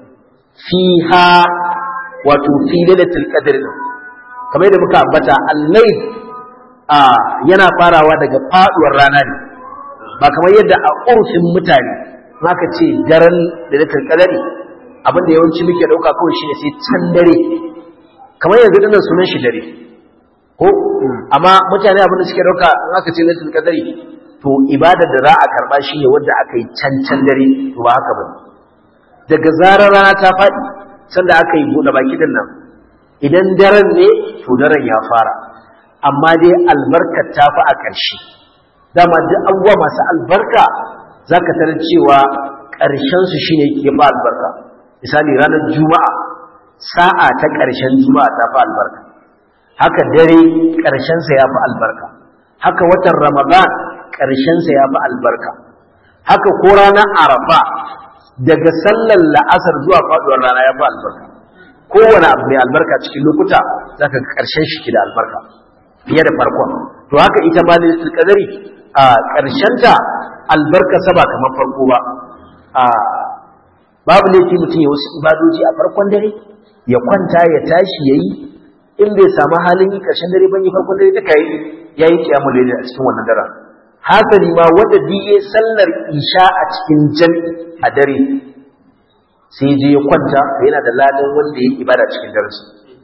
fiha wato fi lailatul qadr kamar da muka ambata al-layl a yana farawa daga faduwar rana ne ba kamar yadda a urfin mutane maka ce daren lailatul qadr abin da yawanci muke dauka kawai shine sai can dare kamar yanzu dinnan sunan shi dare ko amma mutane abin da suke dauka in aka ce lailatul qadr to ibadar da za a karba shine wanda aka yi can can dare to ba haka bane daga zarar rana ta faɗi sanda aka yi buɗe baki din nan idan daren ne to daren ya fara amma dai albarkar ta fi a ƙarshe dama duk abubuwa masu albarka za ka tarar cewa ƙarshensu shi ne ke ba albarka misali ranar juma'a sa'a ta ƙarshen juma'a ta fi albarka haka dare ƙarshensa ya fi albarka haka watan ramadan ƙarshensa ya fi albarka haka ko ranar arafa daga sallar la'asar zuwa faɗuwar rana ya fi albarka kowane abu mai albarka cikin lokuta za ka ƙarshen shi ke da albarka fiye da farkon to haka ita ma da kadari a ƙarshenta albarka saba kamar farko ba a babu laifi mutum ya wasu ibadoji a farkon dare ya kwanta ya tashi ya yi in bai samu halin yi ƙarshen dare ban yi farkon dare duka yi ya yi kiyamu da a cikin wannan daren hasali ma wanda diye sallar isha a cikin jami'i a dare sai je ya kwanta yana da ladan wanda ya ibada cikin darasi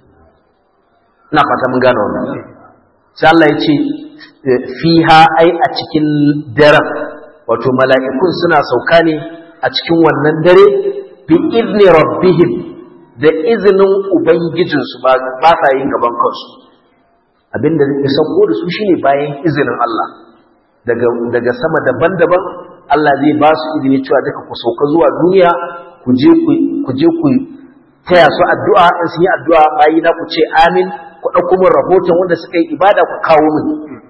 ina fata mun gane wannan sai Allah ya ce fiha ai a cikin daren wato mala'ikun suna sauka ne a cikin wannan dare bi izni rabbihim da izinin ubangijinsu ba sa yin gaban kansu abinda ya sauko da su shine bayan izinin Allah daga daga sama daban-daban Allah zai ba su izini cewa duka ku sauka zuwa duniya ku je ku je ku taya su addu'a in sun yi addu'a bayi na ku ce amin ku ɗauko min rahoton wanda suka yi ibada ku kawo min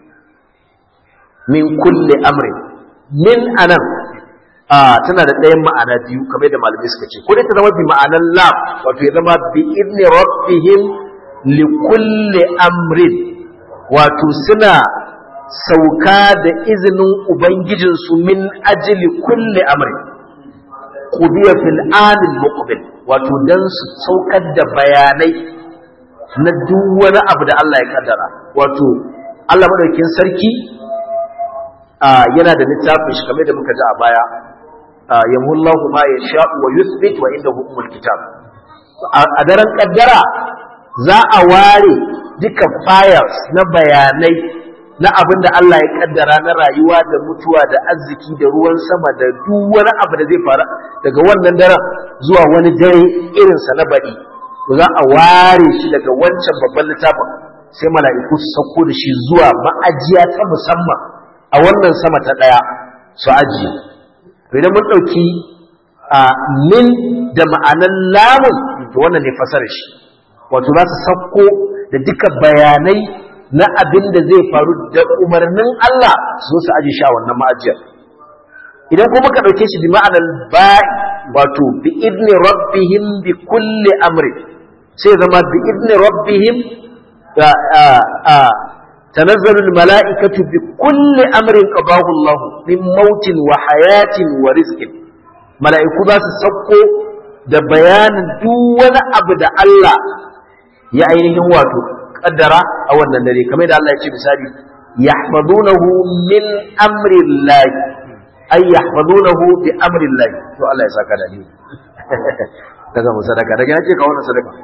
min kulle amri min anan a tana da ɗayan ma'ana biyu kamar da malamai suka ce ko dai ta zama bi ma'anan lam wato ya zama bi idni rabbihim li kulli amrin wato suna sauka da izinin ubangijinsu min ajli kulli amrin qudiya fil anil muqbil wato dan su saukar da bayanai na duk wani abu da Allah ya kaddara wato Allah madaukakin sarki yana da littafin shi kamar da muka ji a baya yamullahu ma yasha'u wa yuthbit wa indahu umul kitab a daren kaddara za a ware duka files na bayanai na abin da Allah ya kaddara na rayuwa da mutuwa da arziki da ruwan sama da duk wani abu da zai faru daga wannan daren zuwa wani dare irinsa na baɗi to za a ware shi daga wancan babban littafin sai mala'iku su sauko da shi zuwa ma'ajiya ta musamman a wannan sama ta ɗaya su ajiye idan mun ɗauki a min da ma'anan lamun to wannan ne fasar shi wato za su sauko da duka bayanai na abin da zai faru da umarnin Allah su su aje shi a wannan ma'ajiyar idan kuma ka ɗauke shi bi ma'anar ba'i wato bi idni rabbihim bi kulli amri sai zama bi idni rabbihim تنزل الملائكة بكل أمر قضاه الله من موت وحياة ورزق ملائكة ذات سبقو da bayanin duk wani abu da Allah ya ainihin wato kaddara a wannan dare kamar da Allah ya ce misali yahfazunahu min amri Allah ay yahfazunahu bi amri Allah to Allah ya saka da ni daga mu sadaka daga yake ka wannan sadaka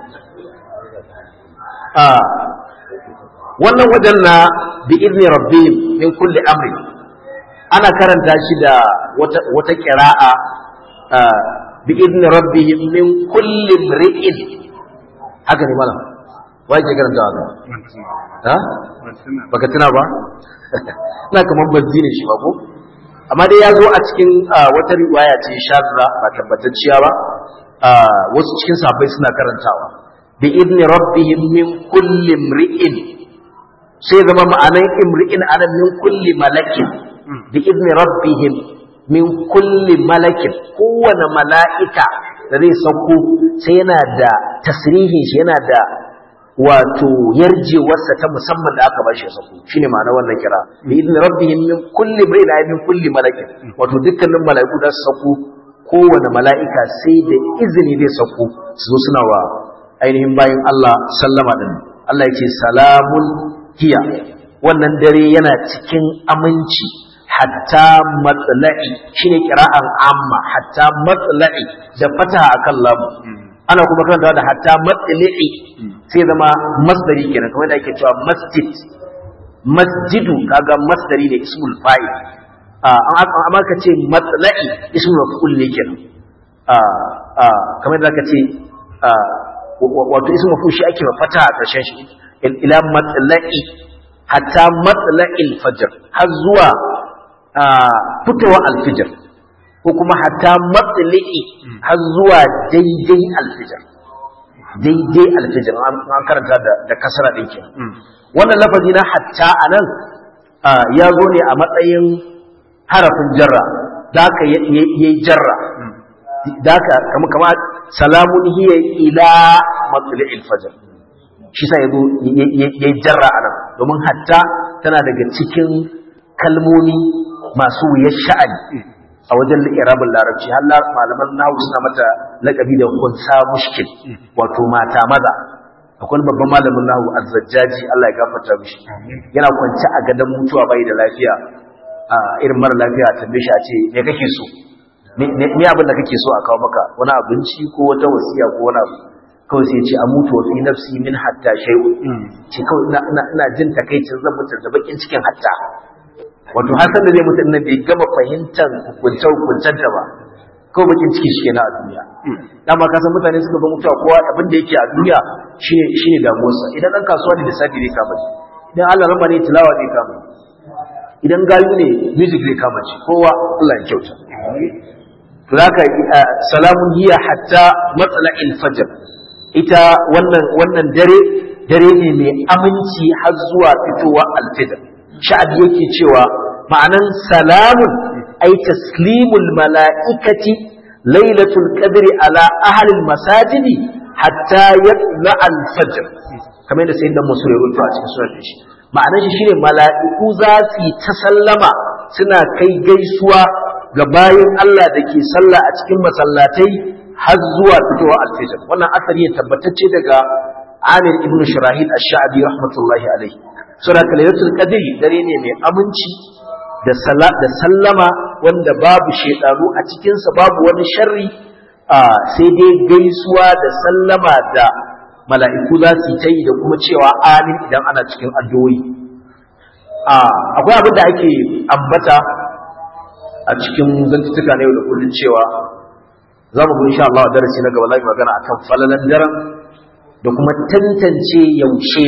a wannan wajen na bi izni rabbihim min kulli amri ana karanta shi da wata wata qira'a bi izni rabbihim min kulli mri'in haka ne malam wai ke karanta haka ha baka tuna ba ina kaman bazzi ne shi ba ko amma dai ya zo a cikin wata riwaya ce shazza ba tabbatacciya ba wasu cikin sahabbai suna karantawa bi idni rabbihim min kulli mri'in sai zama ma'anan imri'in anan min kulli malakin bi idni rabbihim min kulli malakin kowane mala'ika da zai sauko sai yana da tasrihin shi yana da wato yarjewarsa ta musamman da aka bashi ya sako shine ma'ana wannan kira bi idin rabbihim min kulli bayna min kulli malakin wato dukkanin mala'iku da su sako kowane mala'ika sai da izini zai sako su zo suna wa ainihin bayin Allah sallama din Allah ya ce salamun hiya wannan dare yana cikin aminci hatta matsala'i shine kira'an amma hatta matsala'i da fataha akan lamu ana kuma karanta da hatta matsala'i sai zama masdari kenan kamar da ake cewa masjid masjidu kaga masdari ne ismul fa'il amma ka ce matsala'i ismul maf'ul ne kenan kamar da ka ce wato ismul maf'ul shi ake fataha a ƙarshen shi ila matsala'i hatta matsala'il fajr har zuwa fitowa alfijir ko kuma hatta matsali'i har zuwa daidai alfijir daidai alfijir an karanta da kasara ɗin ke wannan lafazi na hatta a nan ya zo ne a matsayin harafin jarra da aka yi jarra da aka kama kama salamun hiya ila matsali'il fajr shi sa ya zo ya jarra a nan domin hatta tana daga cikin kalmomi masu wuyar sha'ani a wajen irabin larabci har malaman nahu suna mata laƙabi da kunsa mushkil wato mata maza akwai babban malamin nahu azzajjaji Allah ya gafarta mishi yana kwance a gadon mutuwa bai da lafiya a irin mara lafiya a tambaye shi a ce me kake so me abin da kake so a kawo maka wani abinci ko wata wasiya ko wani abu kawai sai ce a mutu wa fi nafsi min hatta shay'un ce kawai ina jin takaicin zan mutu da bakin cikin hatta wato har san da zai mutu nan bai gama fahimtar hukuncen hukuncen ta ba kawai bakin ciki shi kenan a duniya dama ka san mutane suka ga mutuwa kowa abin da yake a duniya shine shine damuwarsa idan dan kasuwa ne lissafi zai kama shi idan Allah rama ne tilawa zai kama idan gayu ne music zai kama shi kowa Allah ya kyauta to haka salamun hiya hatta matla'il fajr ita wannan wannan dare dare ne mai aminci har zuwa fitowa alfijir sha'abi yake cewa ma'anan salamun ay taslimul mala'ikati lailatul qadri ala ahli masajidi hatta yatla al-fajr kamar yadda sayyidina musu ya rubuta a cikin sunan shi ma'anan shi shine mala'iku za su yi ta sallama suna kai gaisuwa ga bayin Allah da ke sallah a cikin masallatai har zuwa fitowa alfijir wannan asali ya tabbatacce daga Amir ibn Shurahil ash-Sha'bi rahmatullahi alaihi sura lailatul qadri dare ne mai aminci da sala da sallama wanda babu shedanu a cikin sa babu wani sharri sai dai gaisuwa da sallama da mala'iku za su ta yi da kuma cewa amin idan ana cikin addu'o'i akwai abin da ake ambata a cikin zantuttuka na yau da kullun cewa za mu insha Allah a darasi na gaba za mu magana akan falalan daren da kuma tantance yaushe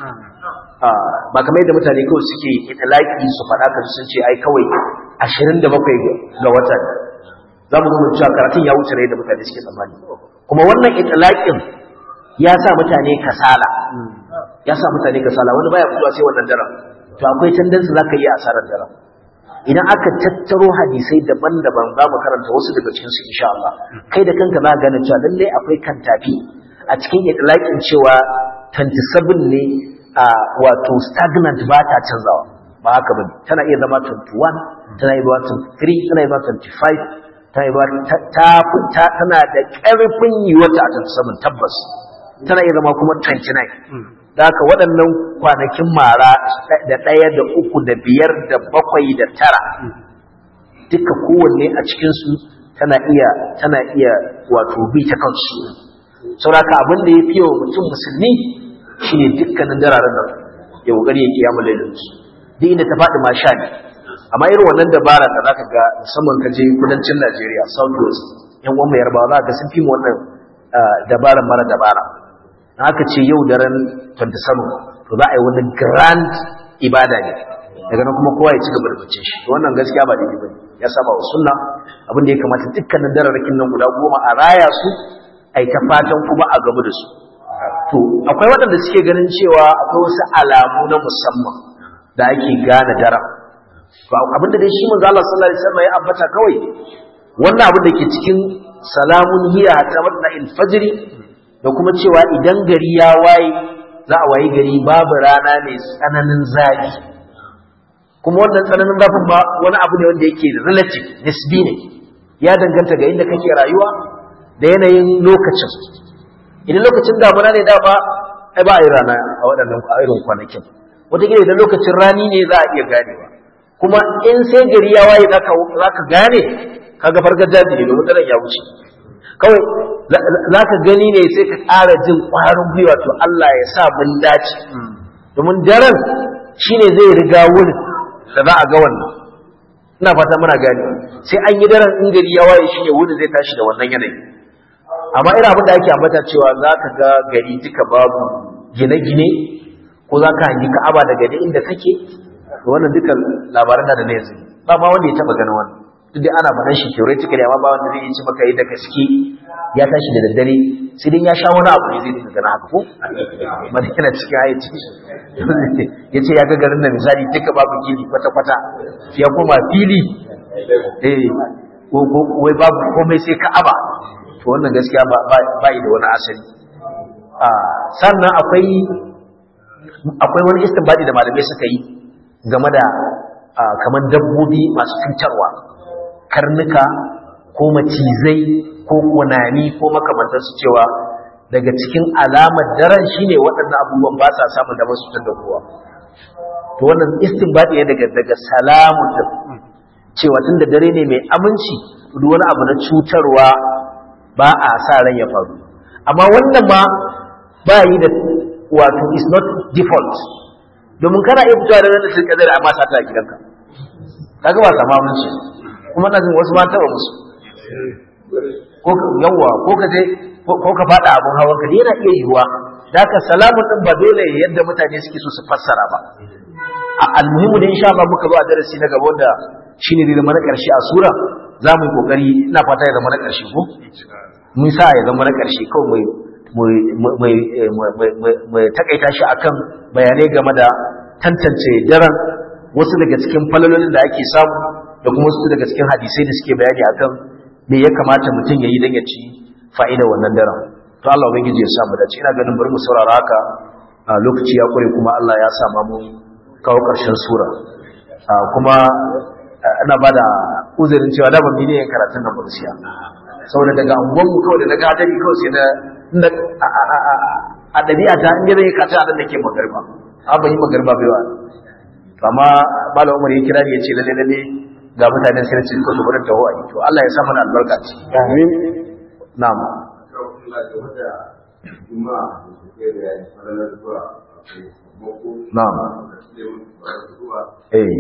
ba kamar yadda mutane kawai suke itilaki su faɗa kan sun ce ai kawai 27 ga watan za mu zama cewa karatun ya wuce rai da mutane suke tsammani kuma wannan itilakin ya sa mutane kasala ya sa mutane kasala wani baya fitowa sai wannan daren to akwai tendency za ka yi asarar daren idan aka tattaro hadisai daban-daban za mu karanta wasu daga cikinsu insha Allah kai da kanka za ka gane cewa lallai akwai kantafi a cikin itilakin cewa 27 ne a wato stagnant ba ta canzawa ba haka ba tana iya zama 21 tana iya zama 23 tana iya zama 25 tana iya zama ta ta tana da ƙarfin yiwuwar ta a 27 tabbas tana iya zama kuma 29 da haka waɗannan kwanakin mara da ɗaya da uku da biyar da bakwai da tara duka kowanne a cikinsu tana iya tana iya wato bi ta kansu sauraka abin da ya fi wa mutum musulmi shine dukkanin dararen nan ya kokari ya kiyamu lailinsu duk inda ta faɗi ma sha ne amma irin wannan dabara da zaka ga musamman ka je kudancin Najeriya South West yan uwan mai yarbawa za ka sun fi mu wannan dabaran mara dabara haka ce yau daren 27 to za a yi wani grand ibada ne daga nan kuma kowa ya ci gaba da bacin shi to wannan gaskiya ba daidai bane ya saba wa sunna abin da ya kamata dukkanin dararrakin nan guda goma a raya su ai ta fatan kuma a gamu da su to akwai waɗanda suke ganin cewa akwai wasu alamu na musamman da ake gane daren to abin da dai shi manzo Allah sallallahu alaihi wasallam ya ambata kawai wannan abin da ke cikin salamun hiya hatta matla fajri da kuma cewa idan gari ya waye za a wayi gari babu rana mai tsananin zafi kuma wannan tsananin zafin ba wani abu ne wanda yake relative nisbi ne ya danganta ga inda kake rayuwa da yanayin lokacin idan lokacin damuna ne dama ai ba a yi rana a waɗannan a irin kwanakin wataƙila idan lokacin rani ne za a iya ganewa kuma in sai gari ya waye za ka gane kaga farkar daji ne domin daren ya wuce kawai za ka gani ne sai ka ƙara jin ƙwarin gwiwa to Allah ya sa mun dace domin daren shine zai riga wurin da za a ga wannan ina fata muna gani sai an yi daren in gari ya waye shine wurin zai tashi da wannan yanayi amma ina abin da ake ambata cewa za ka ga gari duka babu gine-gine ko za ka hangi ka'aba daga da inda kake to wannan duka labaran da na yanzu ba ma wanda ya taba ganin wannan duk dai ana faɗan shi theoretically amma ba wanda zai yi ci maka yi da gaske ya tashi da daddare sai dai ya sha wani abu ne zai dinga gana haka ko mana yana cikin hayyaci ya ce ya ga garin da misali duka babu gini kwata-kwata ya koma fili eh wai babu komai sai ka'aba to wannan gaskiya ba yi da wani asali sannan akwai akwai wani istinbadi da malamai suka yi game da kamar dabbobi masu cutarwa karnuka ko macizai ko kunani ko makamantarsu cewa daga cikin alamar daren shine waɗannan abubuwan ba sa samun damar su da kowa to wannan istinbadi ne daga daga salamun da cewa tun da dare ne mai aminci duk wani abu na cutarwa ba a sa ran ya faru amma wannan ma ba yi da wato is not default domin kana iya fitowa da ranar sun kadar amma sata a gidanka kaga ba sama aminci kuma na jin wasu ma taba musu ko yawa ko ka je ko ka fada abun hawan ka yana iya yiwuwa da haka salamun din ba dole yadda mutane suke so su fassara ba a almuhimu da insha Allah muka zo a darasi na gaba wanda shine zai zama na karshe a sura za mu yi kokari ina fata ya zama na karshe ko mun sa ya zama na karshe kawai mai mai takaita shi akan bayanai game da tantance daren wasu daga cikin falalolin da ake samu da kuma wasu daga cikin hadisai da suke bayani akan me ya kamata mutum ya yi don ya ci fa'ida wannan daren to Allah ubangiji ya samu dace ina ganin bari mu saurara haka lokaci ya kure kuma Allah ya sa mu kawo ƙarshen sura kuma ina bada uzurin cewa da ban ne karatun nan bursiya saboda daga angon mu kawai da daga hadari kawai sai na a ɗabi'a ta inda zai kata a da ke magarba a ban yi magarba bai wa amma malam umar ya kira ni ya ce lalle lalle ga mutanen sai ce su gurin taho a yi to Allah ya sa mana albarka ce amin na'am na'am eh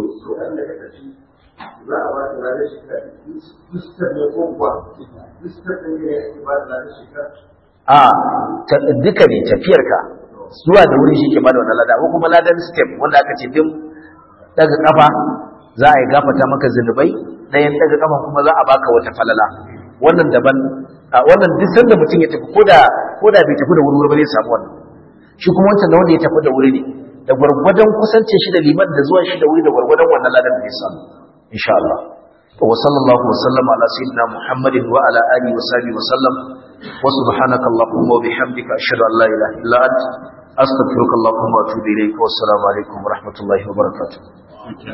za a ba ta ranar shekara distar ne ko kuwa distar ɗin ne ya ba ta ranar shekara a duka ne tafiyarka zuwa da wuri shi ke bada wannan lada ko kuma ladan step wanda aka ce din daga kafa za a yi gafata maka zunubai ɗayan daga kafa kuma za a baka wata falala wannan daban wannan duk sanda mutum ya tafi koda koda bai tafi da wuri ba zai samu wannan shi kuma wancan da wanda ya tafi da wuri ne da gwargwadon kusance shi da liman da zuwan shi da wuri da gwargwadon wannan ladan da ya samu insha Allah wa sallallahu wa sallama ala sayyidina Muhammadin wa ala alihi wa sahbihi wa sallam wa subhanaka allahumma wa bihamdika ashhadu an la ilaha illa anta astaghfiruka allahumma wa atubu ilayk wa assalamu alaikum wa rahmatullahi wa barakatuh